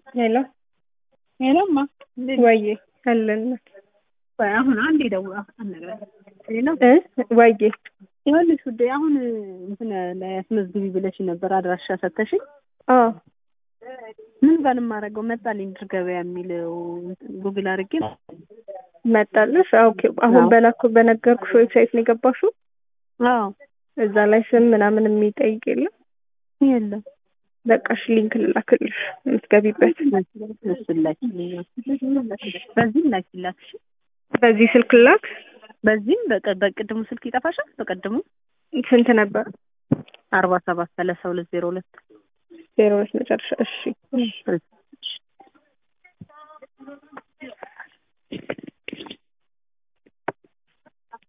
ሄሎ ሄሎማ ወዬ አለን አሁን አንድ ደውላ አነግራለሁ። ሄሎ እ ወዬ ይኸውልሽ ውዴ አሁን እንትን ላይ አስመዝግቢ ብለሽ ነበር አድራሻ ሰተሽኝ አዎ ምን ጋር ነው የማደርገው? መጣልኝ ድር ገበያ የሚለው ጉግል አድርጌ መጣልሽ? ኦኬ አሁን አዎ። በላኩ በነገርኩሽ ዌብሳይት ነው የገባሽው? አዎ እዛ ላይ ስም ምናምን የሚጠይቅ የለም? የለም በቃሽ ሊንክ ልላክልሽ የምትገቢበት እሱን ላኪልኝ። በዚህም ላኪላት እሺ። በዚህ ስልክ ላክ። በዚህም በቀ- በቅድሙ ስልክ ይጠፋሻል። በቀድሙ ስንት ነበር? አርባ ሰባት ሰላሳ ሁለት ዜሮ ሁለት ዜሮ ሁለት መጨረሻ። እሺ እሺ